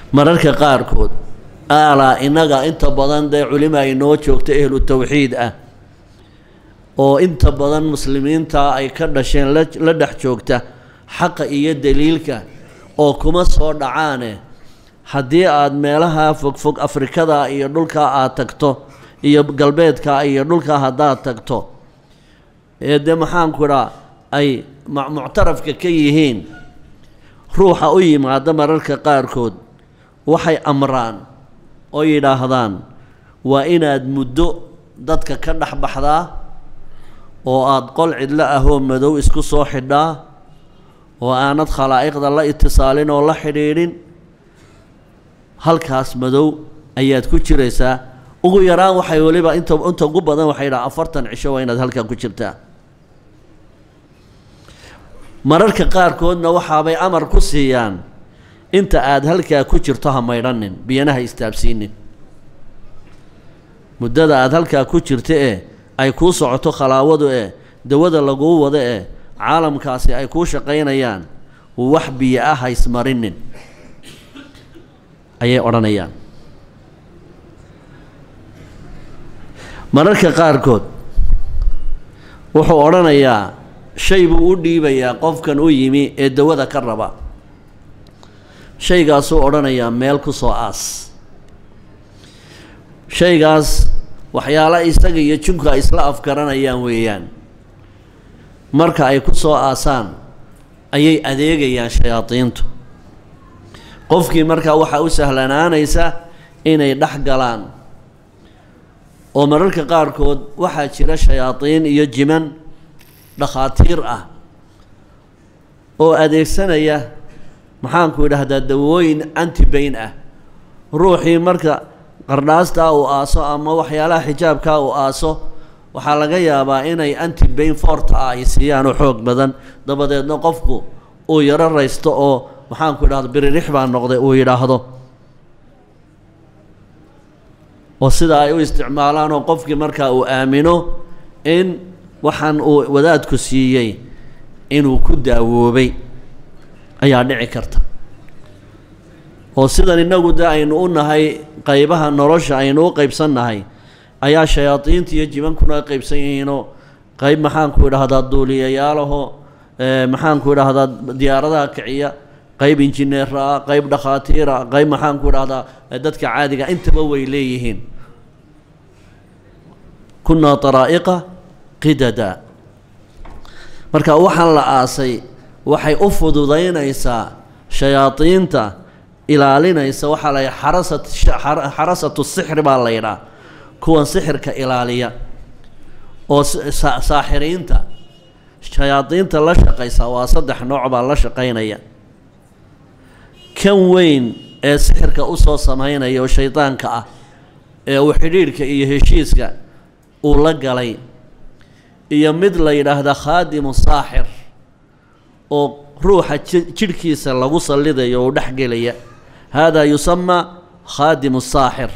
mararka qaarkood aalaa innaga inta badan dee culima ay noo joogto ehlu tawxiid ah oo inta badan muslimiinta ay ka dhasheen la dhex joogta xaqa iyo daliilka oo kuma soo dhacaane haddii aada meelaha fogfog afrikada iyo dhulkaa aada tagto iyo galbeedka iyo dhulkaa haddaad tagto ee dee maxaanku idhaa ay muctarafka ka yihiin ruuxa u yimaada mararka qaarkood waxay amraan oo yidhaahdaan waa inaad muddo dadka ka dhex baxdaa oo aada qol cidlo ahoo madow isku soo xidhaa oo aanad khalaa'iqda la itisaalin oo la xidhiidhin halkaas madow ayaad ku jiraysaa ugu yaraan waxay weliba inta inta ugu badan waxay yidhaha afartan cisho waa inaad halkaa ku jirtaa mararka qaarkoodna waxaabay amar ku siiyaan inta aada halkaa ku jirto ha maydhanin biyana ha istaabsiinin muddada aada halkaa ku jirto ee ay kuu socoto khalaawadu ee dawada laguu wado ee caalamkaasi ay kuu shaqaynayaan wax biyo ah ha ismarinin ayay odhanayaan mararka qaarkood wuxuu odhanayaa shay buu u dhiibayaa qofkan u yimi ee dawada ka raba shaygaasuu odhanayaa meel ku soo aas shaygaas waxyaala isaga iyo junka ay isla afgaranayaan weeyaan marka ay ku soo aasaan ayay adeegayaan shayaadiintu qofkii markaa waxaa u sahlanaanaysa inay dhex galaan oo mararka qaarkood waxaa jira shayaadiin iyo jiman dhakhaatiir ah oo adeegsanaya maxaanku idhaahdaa dawooyin antibayn ah ruuxii marka qardhaastaa uu aaso ama waxyaalaha xijaabkaa uu aaso waxaa laga yaabaa inay antibayn forta ah ay siiyaan oo xoog badan dabadeedna qofku uu yaro raysto oo maxaanku idhahda biririx baa noqday uu yidhaahdo oo sidaa ay u isticmaalaan oo qofkii markaa uu aamino in waxaan uu wadaadku siiyey inuu ku daawoobay ayaa dhici karta oo sidan innagu de aynu u nahay qaybaha nolosha aynu u qaybsannahay ayaa shayaadiinta iyo jibankuna qaybsan yihiinoo qayb maxaanku idhahdaa duuliyayaalaho maxaanku idhahdaa diyaaradaha kiciya qayb injineera ah qayb dhakhaatiira qayb maxaanku idhahdaa dadka caadiga intaba way leeyihiin kunaa taraa'iqa qidada marka waxaan la aasay waxay u fududaynaysaa shayaadiinta ilaalinaysa waxaa la yidhaha xarasat xarasatu sixri baa la yidhaha kuwan sixirka ilaaliya oo saaxiriinta shayaadiinta la shaqaysa waa saddex nooc baa la shaqaynaya kan weyn ee sixirka usoo samaynaya oo shaydaanka ah ee uu xidhiidhka iyo heshiiska uu la galay iyo mid la yidhaahda khaadimu saaxir oo ruuxa jidhkiisa lagu sallidayo oo dhex gelaya haadaa yusamaa khaadimu saaxir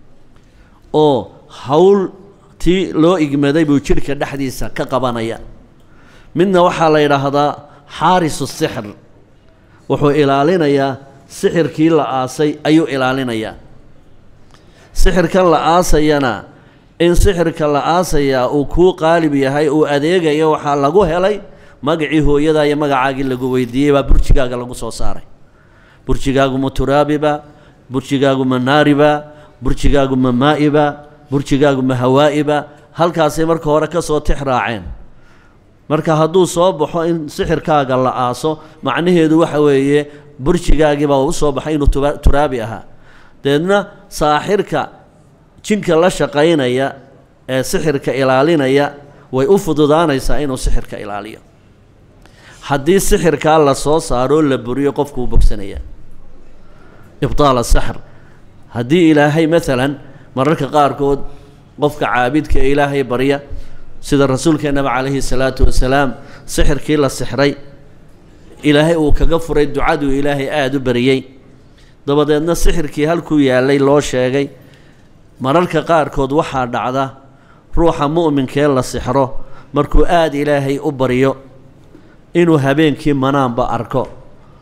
oo hawl tii loo igmaday buu jidhka dhexdiisa ka qabanaya midna waxaa la yidhaahdaa xaarisu sixir wuxuu ilaalinayaa sixirkii la aasay ayuu ilaalinayaa sixirkan la aasayana in sixirka la aasayaa uu kuu qaalib yahay uu adeegayo waxaa lagu helay magacii hooyadaa iyo magacaagii lagu weydiiyey baa burjigaaga lagu soo saaray burjigaagu ma turaabiba burjigaagu ma naariba burjigaagu ma maa'iba burjigaagu ma hawaa'iba halkaasay marka hore ka soo tix raaceen marka hadduu soo baxo in sixirkaaga la aaso macnaheedu waxa weeye burjigaagiibaa u soo baxay inuu tuba turaabi ahaa deedna saaxirka jinka la shaqaynaya ee sixirka ilaalinaya way u fududaanaysaa inuu sixirka ilaaliyo haddii sixirkaa la soo saaroo la buriyo qofku uu bogsanaya ibtaala saxr haddii ilaahay maalan mararka qaarkood qofka caabidka ee ilaahay barya sida rasuulkeennaba calayhi salaatu wasalaam sixirkii la sixray ilaahay uu kaga furay ducaduu ilaahay aada u bariyey dabadeedna sixirkii halkuu yaallay loo sheegay mararka qaarkood waxaa dhacda ruuxa mu'minkee la sixro markuu aada ilaahay u baryo inuu habeenkii manaanba arko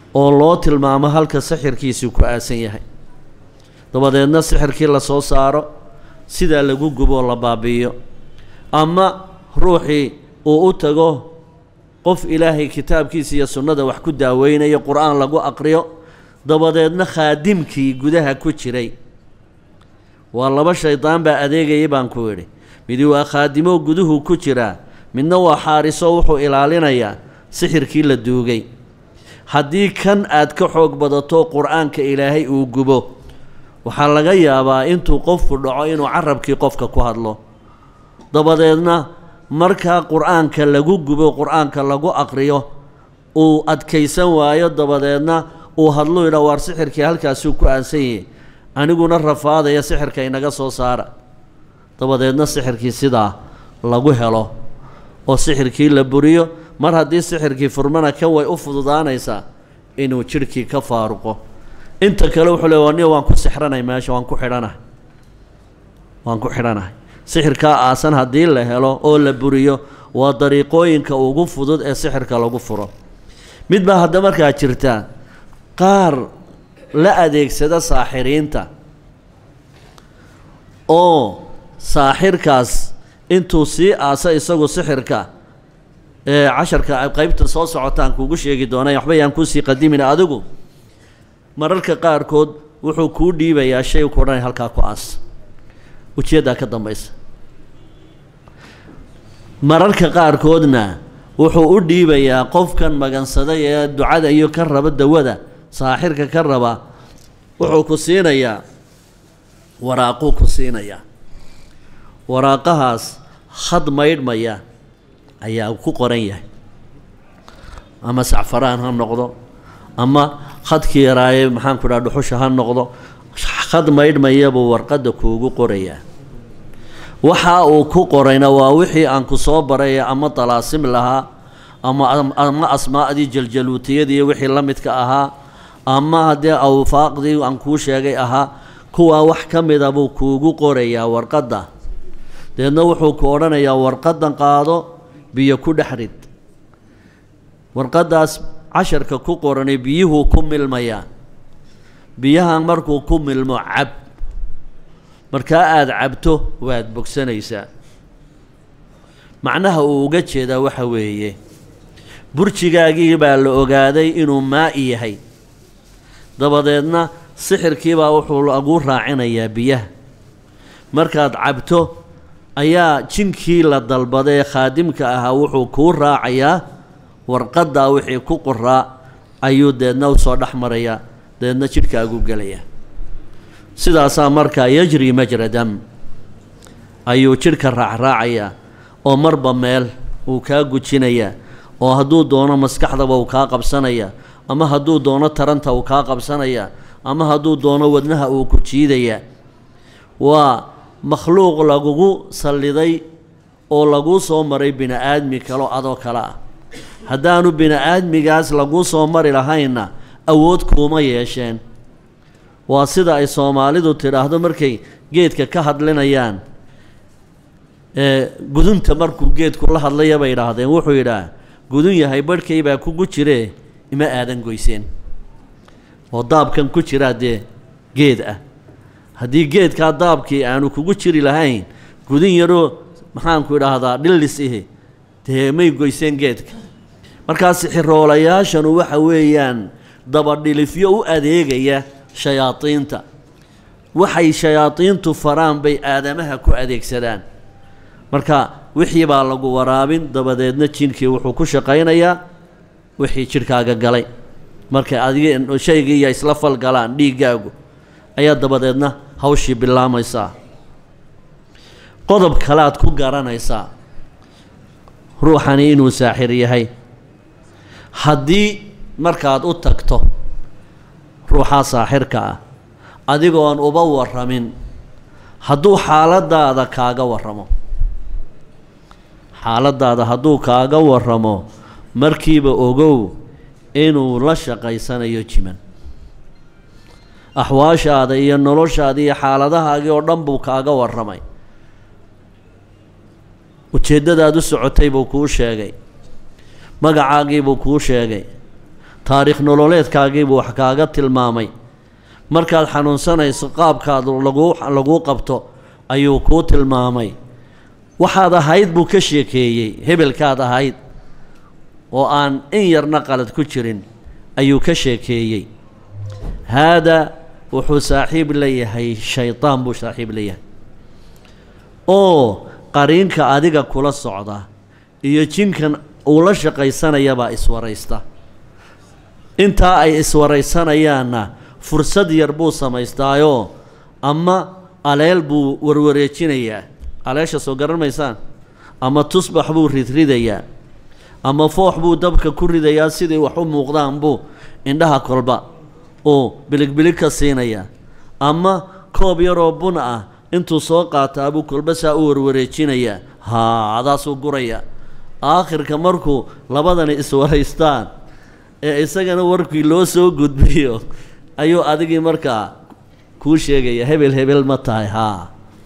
oo loo tilmaamo halka sixirkiisii ku aasan yahay dabadeedna sixirkii la soo saaro sidaa lagu gubo la baabi'iyo ama ruuxii uu u tago qof ilaahay kitaabkiisa iyo sunnada wax ku daaweynayo qur-aan lagu aqriyo dabadeedna khaadimkii gudaha ku jiray waa laba shaydaan baa adeegayay baan ku idhi midi waa khaadimo guduhu ku jiraa midna waa xaariso wuxuu ilaalinayaa sixirkii la duugay haddii kan aad ka xoog badato qur-aanka ilaahay uu gubo waxaa laga yaabaa intuu qofku dhaco inuu carabkii qofka ku hadlo dabadeedna markaa qur-aanka lagu gubo qur-aanka lagu aqriyo uu adkaysan waayo dabadeedna uu hadlu yidha waar sixirkii halkaasuu ku aansan yahay aniguna rafaadaya sixirka inaga soo saara dabadeedna sixirkii sidaa lagu helo oo sixirkii la buriyo mar haddii sixirkii furmana kan way u fududaanaysaa inuu jidhkii ka faaruqo inta kale wuxuu le ni waan ku sixranay meesha waan ku xidhanahay waan ku xidhanahay sixirkaa aasan haddii la helo oo la buriyo waa dariiqooyinka ugu fudud ee sixirka lagu furo mid baa hadda markaa jirta qaar la adeegsada saaxiriinta oo saaxirkaas intuu sii aasa isagu sixirka ee casharka qeybta soo socotaan kuugu sheegi doonay waxba yaan kuusii qadimin adigu mararka qaarkood wuxuu kuu dhiibayaa shay ku odhanay halkaa ku aas ujeeddaa ka dambaysa mararka qaarkoodna wuxuu u dhiibayaa qofkan magansaday ee ducada iyo ka raba dawada saaxirka ka raba wuxuu ku siinayaa waraaquu ku siinayaa waraaqahaas had maydhmaya ayaa ku qoran yahay ama sacfaraan ha noqdo ama khadkii yaraaye maxaanku dhaha dhuxusha ha noqdo khad maydhmaya buu warqadda kuugu qorayaa waxa uu ku qorayna waa wixii aan ku soo baray ama dalaasim lahaa ama ama asmaa'dii jaljaluutiyadii wixii la midka ahaa ama haddee awfaaqdii aan kuu sheegay ahaa kuwaa wax ka mida buu kuugu qorayaa warqadda deedna wuxuu ku odhanayaa warqaddan qaado biyo ku dhex rid warqaddaas casharka ku qoranay biyuhuu ku milmayaa biyahan markuu ku milmo cab markaa aada cabto waad bogsanaysaa macnaha uu uga jeedaa waxa weeye burjigaagii baa la ogaaday inuu maa'i yahay dabadeedna sixirkiibaa wuxuu lagu raacinayaa biyaha markaad cabto ayaa jinkii la dalbaday ee khaadimka ahaa wuxuu kuu raacayaa warqaddaa wixii ku qoraa ayuu deedna usoo dhex marayaa deedna jidhkaagu gelayaa sidaasaa markaa yajri majra dam ayuu jidhka raacraacayaa oo marba meel uu kaa gujinayaa oo hadduu doono maskaxdaba uu kaa qabsanayaa ama hadduu doono taranta uu kaa qabsanayaa ama hadduu doono wadnaha uu ku jiidayaa waa makhluuq lagugu salliday oo laguu soo maray bini-aadmi kaloo adoo kale ah haddaanu bini-aadmigaas laguu soo mari lahaynna awood kuuma yeesheen waa sida ay soomaalidu tidhaahdo markay geedka ka hadlinayaan ee gudunta markuu geedku la hadlaya bay idhaahdeen wuxuu yidhaah gudun yahay barhkay baa kugu jiree ima aadan goyseen oo daabkan ku jiraa dee geed ah haddii geedkaa daabkii aanu kugu jiri lahayn gudun yaroo maxaanku idhaahdaa dhillis ihi dee may goyseen geedka markaa sixiroolayaashanu waxa weeyaan dabadhilifyo u adeegaya shayaadiinta waxay shayaadiintu faraan bay aadamaha ku adeegsadaan marka wixii baa lagu waraabin dabadeedna jinkii wuxuu ku shaqaynayaa wixii jidhkaaga galay markay adiga shaygii iyo isla falgalaan dhiiggaagu ayaa dabadeedna hawshii bilaamaysaa qodob kalead ku garanaysaa ruuxani inuu saaxir yahay haddii markaad u tagto ruuxaa saaxirka ah adigoon uba warramin hadduu xaaladaada kaaga warramo xaaladaada hadduu kaaga warramo markiiba ogow inuu la shaqaysanayo jiman axwaashaada iyo noloshaada iyo xaaladahaagii oo dhan buu kaaga warramay ujeeddadaad u socotay buu kuu sheegay magacaagii buu kuu sheegay taariikh nololeedkaagiibuu wax kaaga tilmaamay markaad xanuunsanayso qaabkaad laguu laguu qabto ayuu kuu tilmaamay waxaad ahayd buu ka sheekeeyey hebelkaad ahayd oo aan in yarna qalad ku jirin ayuu ka sheekeeyey haadaa wuxuu saaxiib leeyahay shaydaan buu saaxiib leeyahay oo qariinka adiga kula socda iyo jinkan uu la shaqaysanayabaa iswaraysta intaa ay iswaraysanayaanna fursad yar buu samaystaayoo ama aleel buu warwareejinayaa aleesha soo garan maysaan ama tusbax buu ridridayaa ama foox buu dabka ku ridayaa sidii wax u muuqdaan buu indhaha kolba uu biligbilig ka siinayaa ama koob yaroo bun ah intuu soo qaataa buu kolba saa u warwareejinayaa haa adaasuu guraya aakhirka markuu labadani iswaraystaan ee isagana warkii loo soo gudbiyo ayuu adigii markaa kuu sheegaya hebel hebel ma tahay haa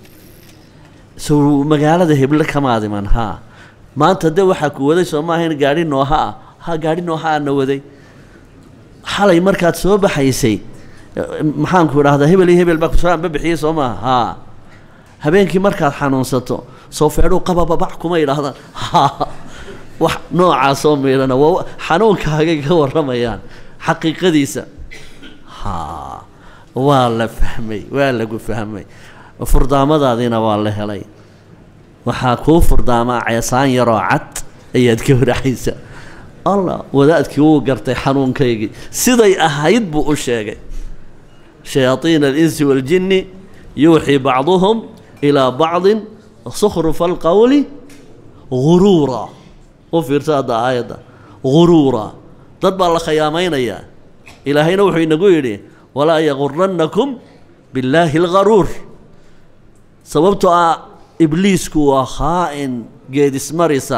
so magaalada heble kamaad iman haa maanta de waxaa ku waday soo ma ahayn gaadhi nooha ah ha gaadhi nooha ana waday xalay markaad soo baxaysay maxaanku idhahdaa hebel iyo hebel baa kusoo anbabixiyey soo maaha haa habeenkii markaad xanuunsato soo feedhuu qabababac kuma idhaahdaan ha wax noocaasoo miidhana waa xanuunkaagay ka warramayaan xaqiiqadiisa ha waa la fahmay waa lagu fahmay furdaamadaadiina waa la helay waxaa kuu furdaamaa ceesaan yaroo cad ayaad ka waraxaysa allah wadaadkii wuu gartay xanuunkaygii siday ahayd buu u sheegay shayaaiina alinsi waaljinni yuuxii bacduhum ilaa bacdin sukhrufa alqowli guruura u fiirsa hadda aayadda guruura dad baa la khiyaamaynayaa ilaahayna wuxuu inagu yidhi walaa yagurannakum billaahi algaruur sababtoo ah ibliisku waa khaa'in geedismarisa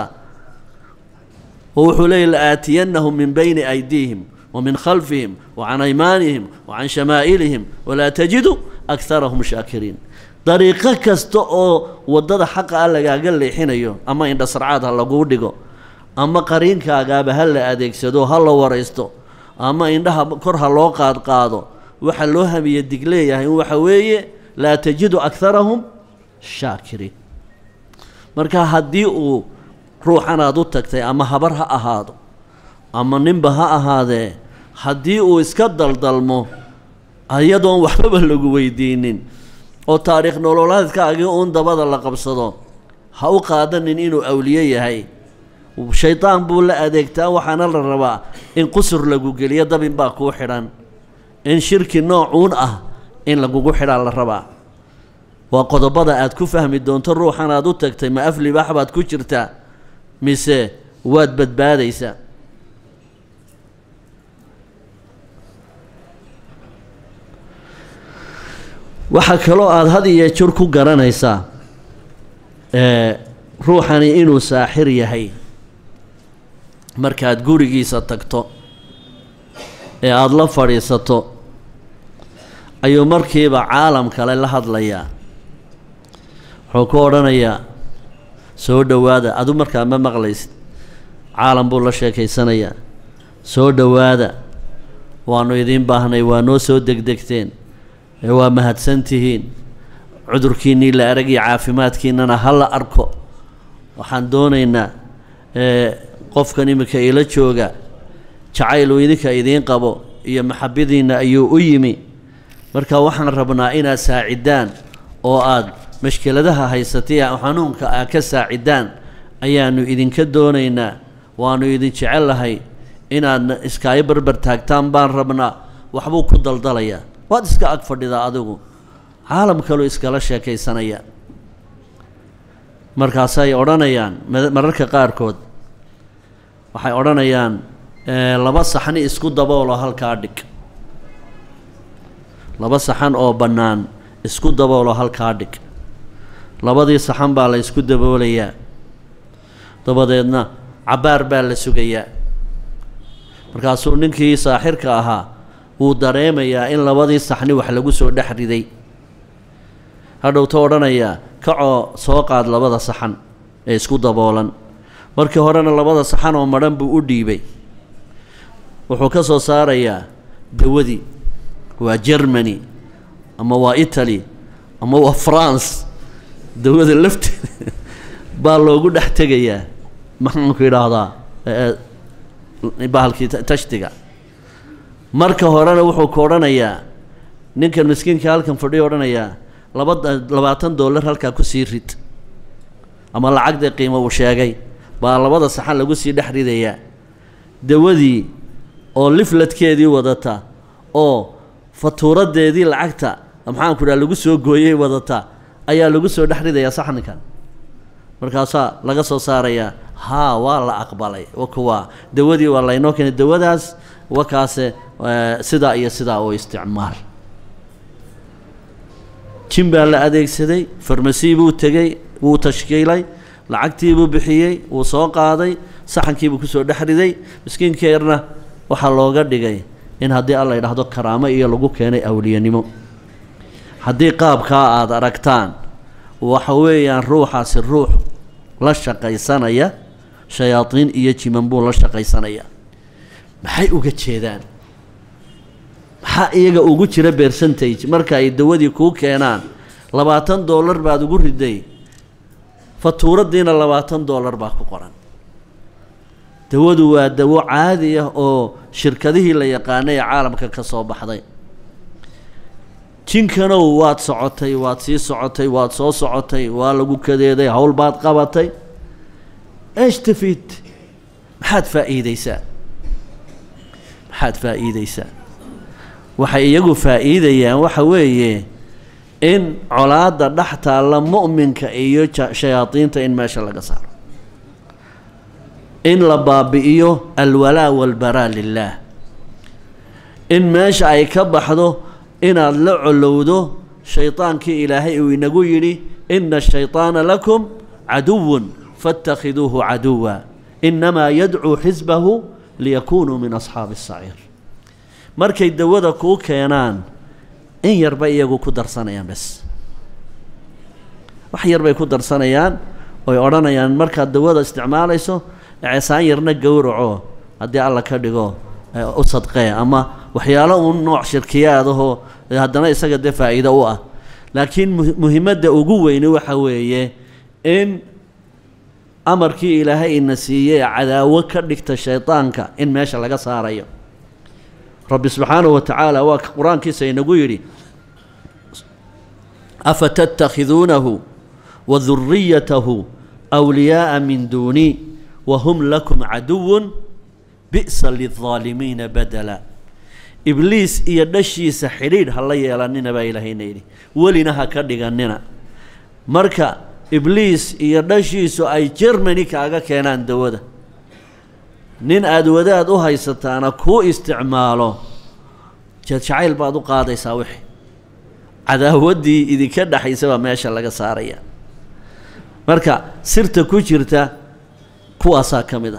oo wuxuu leeyay la'aatiyannahum min bayni aydiihim wa min khalfihim wa can aymaanihim wa can shamaa'ilihim walaa tajidu akharahum shaakiriin dariiqo kasta oo waddada xaqa ah lagaaga leexinayo ama indhasarcaad ha laguu dhigo ama qariinkaagaaba ha la adeegsado ha la waraysto ama indhaha kor ha loo qaadqaado waxa loo hamiye dig leeyahay waxa weeye laa tajidu akharahum shaakiriin marka haddii uu ruuxan aad u tagtay ama habar ha ahaado ama ninba ha ahaadee haddii uu iska daldalmo iyadoon waxbaba lagu weydiinin oo taariikh nololeedkaagii uun dabada la qabsado ha u qaadanin inuu awliye yahay shaydaan buu la adeegtaa waxaana la rabaa in qusur lagu geliyo dabin baa kuu xidhan in shirki noocuun ah in lagugu xidhaa la rabaa waa qodobada aad ku fahmi doonto ruuxan aad u tagtay ma af libaax baad ku jirtaa mise waad badbaadaysaa waxaa kaloo aada had iyo jur ku garanaysaa ruuxani inuu saaxir yahay markaad gurigiisa tagto ee aada la fadhiisato ayuu markiiba caalam kale la hadlayaa wuxuu ku odhanayaa soo dhowaada adu markaa ma maqlaysid caalam buu la sheekaysanayaa soo dhowaada waannu idiin baahnay waa noo soo degdegteen ee waa mahadsan tihiin cudurkiinnii la arag iyo caafimaadkiinnana ha la arko waxaan doonaynaa qofkan iminka ila jooga jacayluu idinka idiin qabo iyo maxabadiinna ayuu u yimi marka waxaan rabnaa inaad saacidaan oo aad mashkeladaha haysatay xanuunka aa ka saacidaan ayaannu idinka doonaynaa waannu idin jecellahay inaad iskaayo barbar taagtaan baan rabnaa waxbuu ku daldalayaa waad iska ag fadhidaa adigu caalam kaluu iskala sheekaysanaya markaasay odhanayaan mararka qaarkood waxay odhanayaan laba saxni isku daboolo halkaa dhig laba saxan oo bannaan isku daboolo halkaa dhig labadii saxan baa la ysku daboolayaa dabadeedna cabbaar baa la sugayaa markaasuu ninkii saaxirka ahaa wuu dareemayaa in labadii saxni wax lagu soo dhex riday hadhowta odhanayaa kacoo soo qaad labada saxan ee isku daboolan markii horena labada saxan oo madhan buu u dhiibay wuxuu ka soo saarayaa dawadii waa germany ama waa italy ama waa france dawada lafteeda baa loogu dhex tegayaa maxaanku idhaahdaa bahalkii tashtiga marka horena wuxuu ku odhanayaa ninkan miskiinka halkan fadhiyo odhanayaa laba labaatan dollar halkaa kusii rid ama lacagdii qiimo uu sheegay baa labada saxan lagu sii dhex ridayaa dawadii oo lifladkeedii wadata oo fatuuradeedii lacagta maxaanku idhaha lagu soo gooyey wadata ayaa lagu soo dhex ridayaa saxninkan markaasaa laga soo saarayaa haa waa la aqbalay wakuwa dawadii waa laynoo keenay dawadaas wakaase sidaa iyo sidaa oo isticmaal jin baa la adeegsaday farmasi buu tegey wuu tashkiilay lacagtiibuu bixiyey wuu soo qaaday saxankiibuu kusoo dhex riday miskiinka yarna waxaa looga dhigay in haddii alla yidhaahdo karaamo iyo lagu keenay awliyanimo haddii qaabkaa aada aragtaan waxa weeyaan ruuxaasi ruux la shaqaysanaya shayaadiin iyo jiman buu la shaqaysanaya maxay uga jeedaan maxaa iyaga ugu jira percentage marka ay dawadii kuu keenaan labaatan dollar baad ugu riday fatuuradiina labaatan dollar baa ku qoran dawadu waa dawo caadi ah oo shirkadihii la yaqaanay ee caalamka ka soo baxday jinkanow waad socotay waad sii socotay waad soo socotay waa lagu kadeeday howl baad qabatay eesh tafid maxaad faa'iideysaa maxaad faa'iideysaa waxay iyagu faa'iidayaan waxa weeye in colaadda dhex taalla mu'minka iyo shayaadiinta in meesha laga saaro in la baabi'iyo alwalaa walbaraa lilaah in meesha ay ka baxdo inaad la colowdo shaydaankii ilaahay uu inagu yidhi ina ashayطaana lakum caduwun faاtakhiduuhu caduwa inamaa yadcuu xisbahu liyakunuu min asxaabi الsaciir markay dawada kuu keenaan in yarba iyagu ku darsanayaan bes wax yar bay ku darsanayaan oy odhanayaan markaad dawada isticmaalayso ceesaan yarna gowraco haddii alla ka dhigo u sadqee ama waxyaalo uun nooc shirkiyaadahoo haddana isaga dee faa'iido u ah laakiin muhimadda ugu weyni waxa weeye in amarkii ilaahay ina siiyey cadaawo ka dhigta shaydaanka in meesha laga saarayo rabbi subxaanahu wa tacaala waa qur-aankiisa inagu yidhi afa tattakhiduunahu wa duriyatahu wliyaaءa min duuni wahum lakum caduwun bi'sa lilظaalimiina badala ibliis iyo dhashiisa xidhiidh ha la yeelanina baa ilaahayna yidhi welina ha ka dhiganina marka ibliis iyo dhashiisu ay jermany kaaga keenaan dawada nin aada wadaad u haysataana kuu isticmaalo jacayl baad u qaadaysaa wixii cadaawaddii idinka dhexaysa baa meesha laga saaraya marka sirta ku jirta kuwaasaa ka mid ah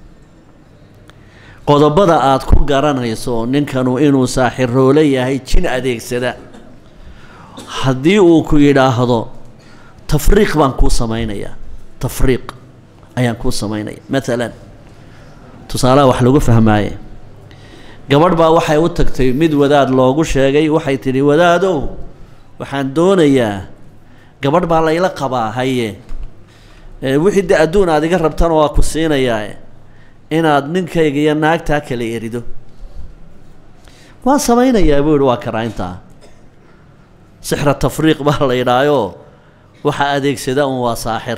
qodobada aada ku garanayso ninkanu inuu saaxiroole yahay jin adeegsada haddii uu ku yidhaahdo tafriiq baan kuu samaynayaa tafriiq ayaan kuu samaynaya maalan tusaalaha wax lagu fahmaaye gabadh baa waxay u tagtay mid wadaad loogu sheegay waxay tidhi wadaadow waxaan doonayaa gabadh baa layla qabaa haye wixii de adduun aad iga rabtana waa ku siinayaa inaad ninkayga iyo naagtaa kala erido waan samaynayaa buu yihi waa karaa intaa sixra tafriiq baa la yidhaayoo waxaa adeegsada un waa saaxir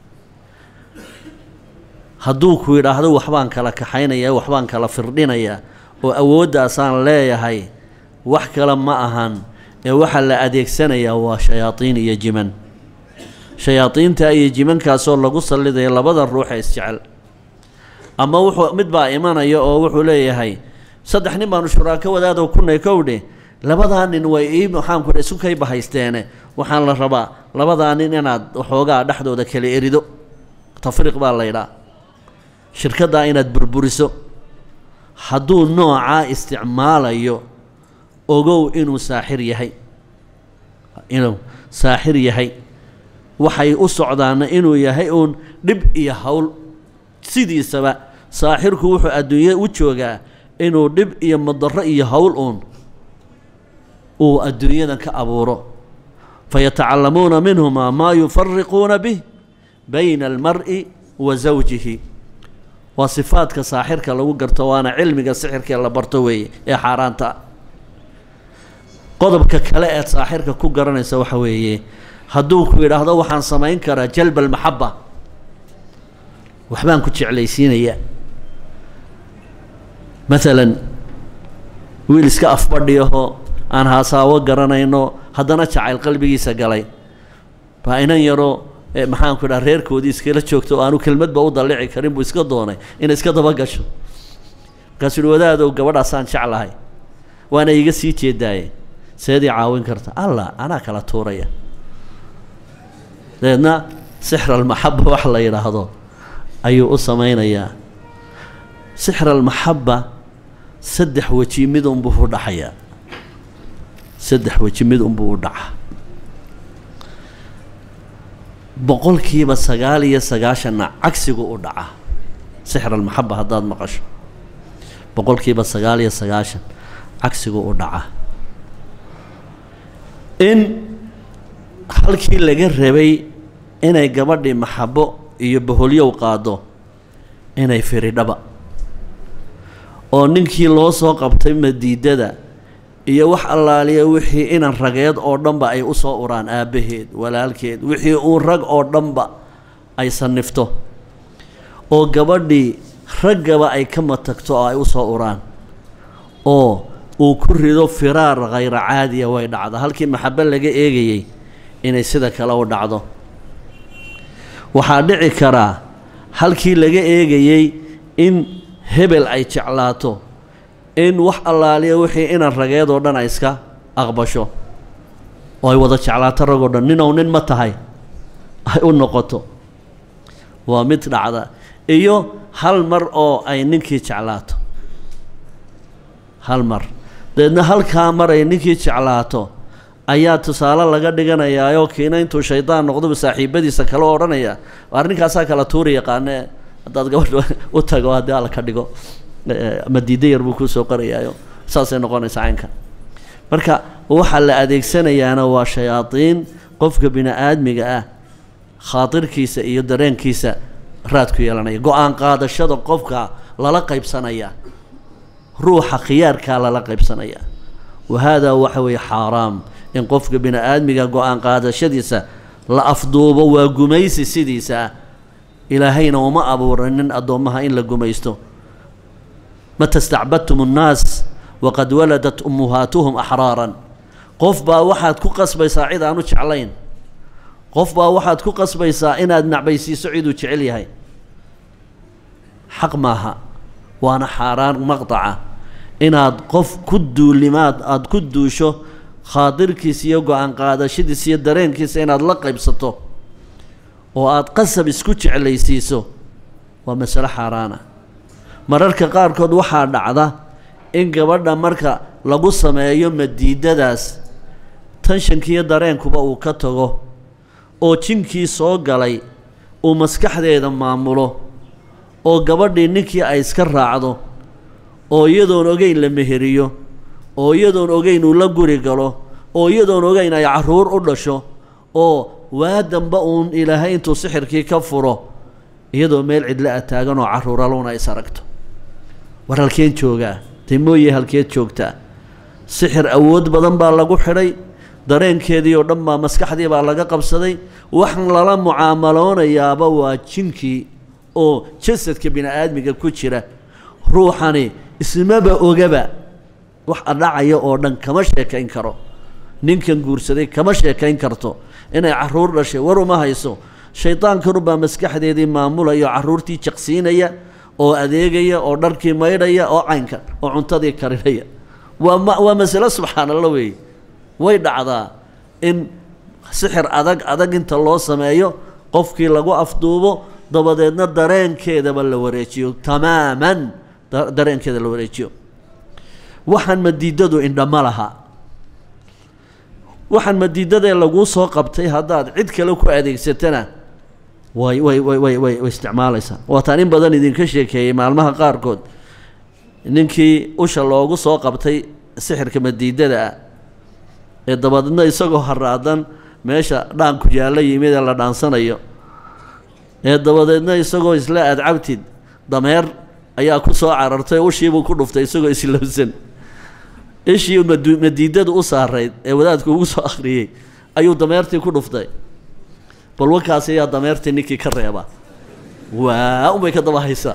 hadduu ku yidhaahdo waxbaan kala kaxaynaya waxbaan kala firdhinayaa oo awooddaasaan leeyahay wax kale ma ahan ee waxaa la adeegsanayaa waa shayaadiin iyo jiman shayaadiinta iyo jimankaasoo lagu sallidaya labada ruux ee isjecel ama wuxuu mid baa imanaya oo wuxuu leeyahay saddex nin baanu shuraako wadaadoo kunay kowdhe labadaa nin way ii maxaanku isu kay bahaysteene waxaan la rabaa labadaa nin inaad waxoogaa dhexdooda kala erido tafriiq baa laydhaa shirkaddaa inaad burburiso hadduu noocaa isticmaalayo ogow inuu saaxir yahay inuu saaxir yahay waxay u socdaana inuu yahay uun dhib iyo howl sidiisaba saaxirku wuxuu adduunye u joogaa inuu dhib iyo madaro iyo howl uun uu adduunyadan ka abuuro fayatacallamuuna minhumaa maa yufariquuna bih bayna almar'i wa zawjihi waa sifaadka saaxirka lagu garto waana cilmiga sixirkee la barto weeye ee xaaraanta ah qodobka kale eed saaxirka ku garanaysa waxa weeye hadduu ku yidhaahdo waxaan samayn karaa jalba almaxaba waxbaan ku jeclaysiinaya maalan wiil iska afbadhiyaho aan haasaawo garanayno haddana jacayl qalbigiisa galay baa inan yaroo maxaanku idhaha reerkoodii iskala joogto oo aanu kelmadba u dallici karin buu iska doonay inay iska daba gasho markaasuu uhi wadaadow gabadhaasaan jeclahay waana iga sii jeedaaye seedii caawin karta allah anaa kala tuuraya dabeedna sixr almaxaba wax la yidhaahdo ayuu u samaynayaa sixr almaxaba saddex weji mid unbuu u dhaxayaa saddex weji mid unbuu u dhaca boqolkiiba sagaal iyo sagaashanna cagsigu u dhaca sixr almaxaba haddaad maqasho boqolkiiba sagaal iyo sagaashan cagsigu u dhaca in halkii laga rabay inay gabadhii maxabo iyo boholyow qaado inay firidhaba oo ninkii loo soo qabtay madiidada iyo wax allaaliya wixii inan rageed oo dhanba ay u soo uraan aabbaheed walaalkeed wixii uu rag oo dhanba ay sanifto oo gabadhii raggaba ay ka matagto oo ay u soo uraan oo uu ku rido firaar khayra caadiya way dhacda halkii maxabo laga eegayey inay sida kale u dhacdo waxaa dhici karaa halkii laga eegayey in hebel ay jeclaato in wax allaaliya wixii inan rageed oo dhan ay iska aqbasho oo ay wada jeclaato rag oo dhan ninow nin ma tahay ay u noqoto waa mid dhacda iyo hal mar oo ay ninkii jeclaato hal mar dabeedna halkaa mar ay ninkii jeclaato ayaa tusaale laga dhiganayaayoo kiina intuu shaydaan noqdoba saaxiibadiisa kale o odhanaya waar ninkaasaa kala tuuri yaqaane haddaad gabadha u tago haddii alla ka dhigo madiida yar buu kuusoo qorayaayo saasay noqonaysa caynka marka waxaa la adeegsanayaana waa shayaadiin qofka bini aadmiga ah khaatirkiisa iyo dareenkiisa raad ku yeelanaya go-aan qaadashada qofka lala qaybsanaya ruuxa khiyaarkaa lala qaybsanaya wa haadaa waxa weeye xaaraam in qofka bini aadmiga go-aan qaadashadiisa la afduubo waa gumaysi sidiisa ah ilaahayna uma abuuranin addoommaha in la gumaysto mata stacbadtum annaas waqad waladat ummuhaatuhum axraaran qof baa waxaad ku qasbaysaa cid aanu jeclayn qof baa waxaad ku qasbaysaa inaad nacbaysiiso ciduu jecel yahay xaq maaha waana xaaraan maqtaca inaad qof ku duulimaad aada ku duusho khaadirkiisa iyo go-aan qaadashadiisa iyo dareenkiisa inaad la qaybsato oo aada qasab isku jeclaysiiso waa masalo xaaraana mararka qaarkood waxaa dhacda in gabadha marka lagu sameeyo madiidadaas tanshankiiyo dareenkuba uu ka tago oo jinkii soo galay uu maskaxdeeda maamulo oo gabadhii ninkii ay iska raacdo oo iyadoon ogeyn la meheriyo oo iyadoon ogeyn uu la guri galo oo iyadoon ogeyn ay carruur u dhasho oo waa damba uun ilaahay intuu sixirkii ka furo iyadoo meel cidla a taagan oo carruuraluna is aragto war halkeen joogaa dee mooye halkeed joogtaa sixir awood badan baa lagu xidhay dareenkeedii oo dhan baa maskaxdii baa laga qabsaday waxaan lala mucaamaloonayaaba waa jinkii oo jasadka bini aadmiga ku jira ruuxani ismaba ogaba wax adhacaya oo dhan kama sheekayn karo ninkan guursaday kama sheekayn karto inay carruur dhashay war uma hayso shaydaankanubaa maskaxdeedii maamulaya oo carruurtii jaqsiinaya oo adeegaya oo dharkii maydhaya oo caynka oo cuntadii karinaya waa ma waa masalo subxaan alla weeye way dhacdaa in sixir adag adag inta loo sameeyo qofkii lagu afduubo dabadeedna dareenkeedaba la wareejiyo tamaaman dareenkeeda la wareejiyo waxaan madiidadu indhama laha waxaan madiidadee laguu soo qabtay haddaad cid kale ku adeegsatana way way way way way way isticmaalaysaa waataan in badan idinka sheekeeyey maalmaha qaarkood ninkii usha loogu soo qabtay sixirka madiidada ah ee dabadeedna isagoo haraadan meesha dhaanku yaallo yimid ee la dhaansanayo ee dabadeedna isagoo isla aad cabtid dameer ayaa ku soo carartay ushiibuu ku dhuftay isagoo islowsan ishii madu madiidadu u saarayd ee wadaadku ugu soo akhriyey ayuu dameertii ku dhuftay bal wankaas ayaa dameertii ninkii ka reeba waa unbay ka daba haysaa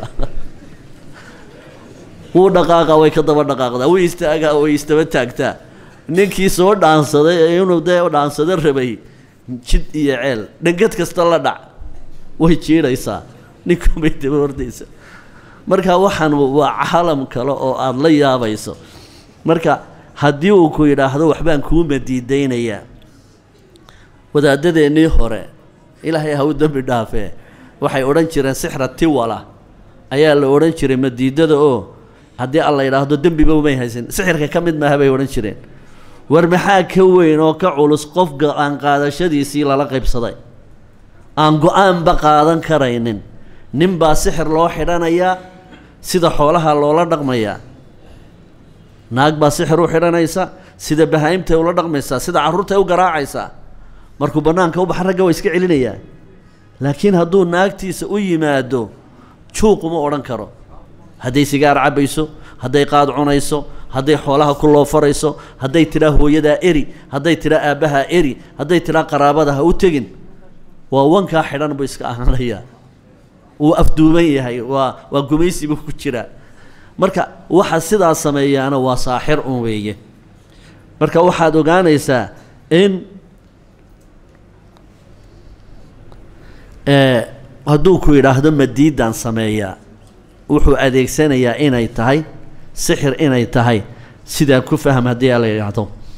wuu dhaqaaqaa way ka daba dhaqaaqdaa wuu istaagaa way istaba taagtaa ninkii soo dhaansaday ee inuu dee dhaansado rabay jid iyo ceel dhangad kasta la dhac way jiidhaysaa ninkunbay daba hordaysa marka waxaan waa calam kale oo aada la yaabayso marka haddii uu ku yidhaahdo waxbaan kuu madiidaynayaa wadaadadeennii hore ilaahay ha u dembi dhaafee waxay odhan jireen sixra tiwala ayaa la odhan jiray madiidada oo haddii alla yidhaahdo dembiba may haysan sixirka ka mid maaha bay odhan jireen war maxaa ka weyn oo ka culus qof go-aan qaadashadiisii lala qaybsaday aan go-aanba qaadan karaynin nin baa sixir loo xidhanayaa sida xoolaha loola dhaqmayaa naag baa sixir u xidhanaysa sida bahaa-imtay ula dhaqmaysaa sida carruurtay u garaacaysaa markuu bannaanka u baxa ragga waa iska celinayaa laakiin hadduu naagtiisa u yimaado juuquma odhan karo hadday sigaar cabbayso hadday qaad cunayso hadday xoolaha ku loofarayso hadday tidhaa hooyadaa eri hadday tidhaa aabbahaa eri hadday tidhaa qaraabada ha u tegin waa wankaa xidhan buu iska ahaanayaa wuu afduuban yahay waa waa gumaysi buu ku jiraa marka waxa sidaas sameeyaana waa saaxir un weeye marka waxaad ogaanaysaa in hadduu ku yidhaahdo madiidaan sameeyaa wuxuu adeegsanayaa inay tahay sixir inay tahay sidaa ku fahm haddii ala yidhaahdo